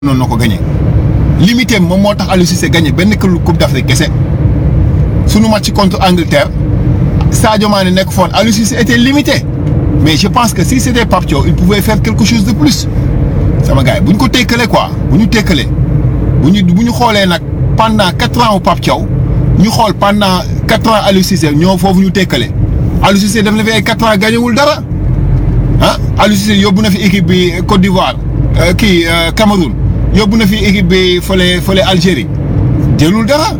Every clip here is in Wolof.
noonu na ko gagné limité moom moo tax Aliou Cissé gagné benn coupe d'Afrique kese sunu match contre Angleterre Sadio Mané nekk foon Aliou Cissé était limité mais je pense que si c'était Pape Thiaw il pouvait faire quelque chose de plus sama gars yi bu ñu ko tekkalee quoi bu ñu tekkalee bu ñu bu ñu xoolee nag pendant quatre ans au Pape Thiaw ñu xool pendant quatre ans Aliou Cissé ñoo foofu ñu tekkale Aliou Cissé def na fi ay quatre ans gañewul dara ah Aliou Cissé yóbbu na fi équipe bi Côte d'Ivoire kii Cameroun yóbbu na fi équipe bi fële fële Algérie jëlul dara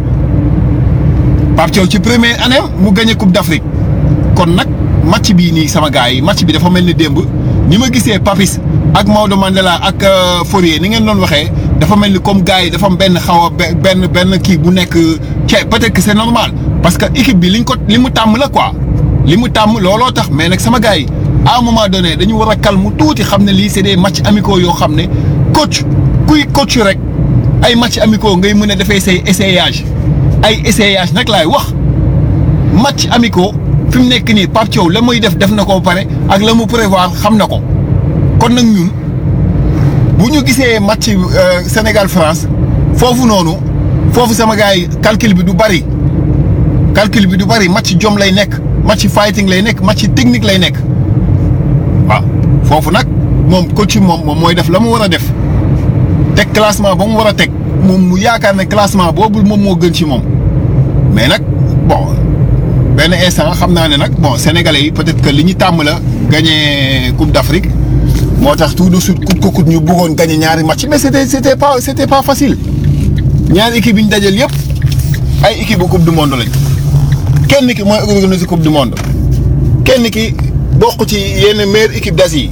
Pape Thiaw ci première année mu gagné coupe d'Afrique kon nag match bii nii sama gars yi match bi dafa mel ni démb ni ma gisee Papis ak Maodo Mandela ak Fourier ni ngeen doon waxee dafa mel ni comme gars yi dafa am benn xaw a benn benn kii bu nekk ce peut-être que c'est normal parce que équipe bi liñ ko li mu tàmm la quoi li mu tàmm looloo tax mais nag sama gars yi à un moment donné dañu war a calme tuuti xam ne lii c'est des matchs amicaux yoo xam ne coach kuy coach rek ay matchs amicaux ngay mën a defee say essayage ay essayage nag laay wax match amicaux fi mu nekk nii Pape Thiaw la muy def def na ko ba pare ak la mu prévoir xam na ko kon nag ñun bu ñu gisee match Sénégal France foofu noonu foofu sama gars yi calcul bi du bari calcul bi du bari match jom lay nekk match fighting lay nekk match technique lay nekk waaw foofu nag moom coach moom moom mooy def la mu war a def teg classement ba mu war a teg moom mu yaakaar ne classement boobu moom moo gën ci moom mais nag bon benn instant xam naa ne nag bon sénégalais yi peut-être que li ñu tàmm la gagné coupe d'Afrique moo tax tout de suite coûte que coûte ñu bëggoon gagné ñaari match mais c'était c'était pas c'était pas facile ñaari équipe yi ñu dajal yëpp ay équipe bu coupe du monde lañ kenn ki mooy organiser coupe du monde kenn ki bokk ci yenn meilleure équipe d'Asie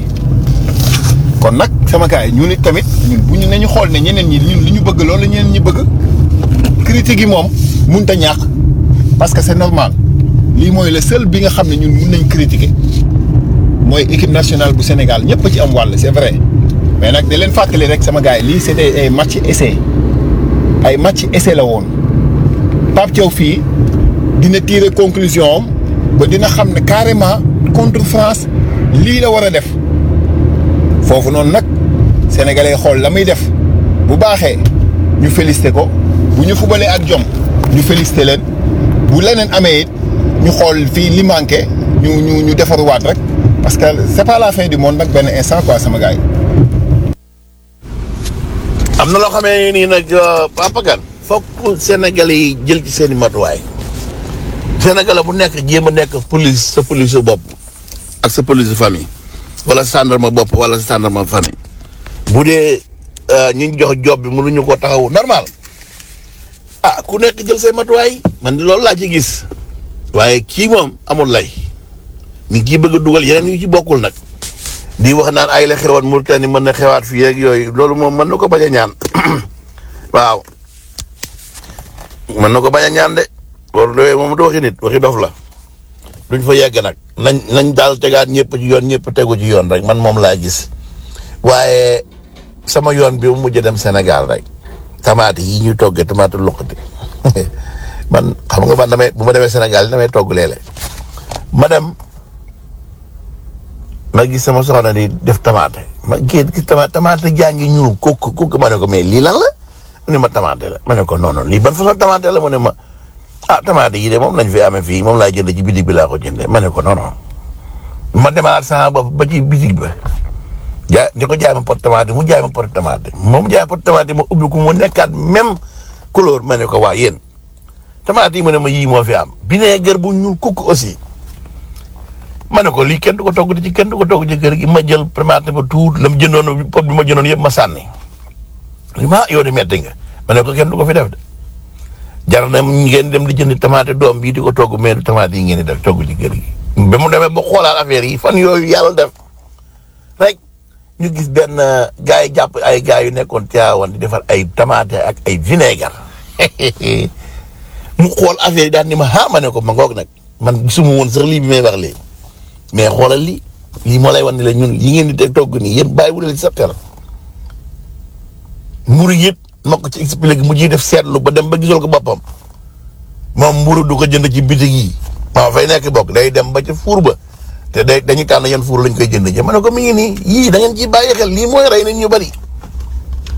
kon nag sama gars yi ñun it tamit ñun bu ñu ne ñu xool ne ñeneen ñi ñun li ñu bëgg loolu la ñeneen ñi bëgg critique yi moom mënut a ñàkk parce que c'est normal lii mooy le seul bi nga xam ne ñun mun nañ critiquer mooy équipe nationale bu Sénégal ñëpp a ci am wàll c'est vrai mais nag da leen fàttali rek sama gars yi lii c'était ay match essai ay match essai la woon Pape Thiaw fii dina tirer conclusion am ba dina xam ne carrément contre France lii la war a def foofu noonu nag sénégalais xool la muy def bu baaxee ñu félicité ko bu ñu fubalee ak jom ñu félicité leen bu leneen amee it ñu xool fii li manqué ñu ñu ñu defaruwaat rek parce que c'est pas la fin du monde nag benn instant quoi sama gars yi. am na loo xamee nii nag Papa Kane fokk sénégalais yi jël ci seen i matuwaay sénégalais bu nekk jéem a nekk police sa police su bopp ak sa police famille wala gendarme bopp wala gendarme famille bu dee ñu jox job bi mënuñu ko taxawu normal ah ku nekk jël say matuwaay man di loolu laa ci gis waaye kii moom amul lay mi ngi ciy bëgg a dugal yeneen yu ci bokkul nag di wax naan ay la xewoon Mauritanie mën na xewaat fii ak yooyu loolu moom mën na ko bañ a ñaan waaw mën na ko bañ a ñaan de loolu de moom du waxi nit waxi dof la duñ fa yegg nag nañ nañ daal tegaat ñëpp ci yoon ñëpp tegu ci yoon rek man moom laa gis waaye sama yoon bi mu mujj dem Sénégal rek tamaate yi ñuy toggee tamaate luqati man xam nga man damay bu ma demee Sénégal damay togg léeg-léeg ma dem ma gis sama soxna di def tamaate ma gis gis tamaate tamaate jaa ngi ñuul kooku kooku ma ne ko mais lii lan la mu ne ma tamaate la ma ne ko non non lii ban façon tamaate la mu ne ma ah tamaate yi de moom lañ fi amee fii moom laa jënd ci bitig bi laa ko jëndee ma ne ko non non ma demaat sama bopp ba ci bitig ba jaay di ko jaay ma pot tamaate mu jaay ma pot tamaate moom jaay pot tamaate ma ubbi ko mu nekkaat même couleur ma ne ko waa yéen tamaate yi mu ne ma yii moo fi am vinaigre bu ñuul kukk aussi ma ne ko lii kenn du ko togg ci kenn du ko togg ci kër gi ma jël tamaate ba tuut la mu jëndoon pot bi ma jëndoon yëpp ma sànni li ma yow di metti nga ma ne ko kenn du ko fi def de jar na ngeen dem di jënd tamaate doom bii di ko togg mais du tamaate yi ngeen di def togg ci kër gi. ba mu demee ba xoolaat affaire yi fan yooyu yàlla def rek ñu gis benn gars yi jàpp ay gars yu nekkoon Tivaouane di defar ay tamaate ak ay vinaigre mu xool affaire yi daal ni ma ah ma ne ko ma ngoog nag man gisuma woon sax lii bi may wax léegi mais xoolal lii lii moo lay wan ne la ñun yi ngeen di teg togg nii yéen bàyyi wu leen ci sa xel mburu yëpp ma ko ci expliqué mu ciy def seetlu ba dem ba gisal ko boppam moom mburu du ko jënd ci bitig yi maa fay nekk bokk day dem ba ca fuur ba te day dañuy tànn yan fuur lañ koy jënd ji ma ne ko mi ngi nii yii da ngeen ciy bàyyi xel lii mooy rey nit ñu bari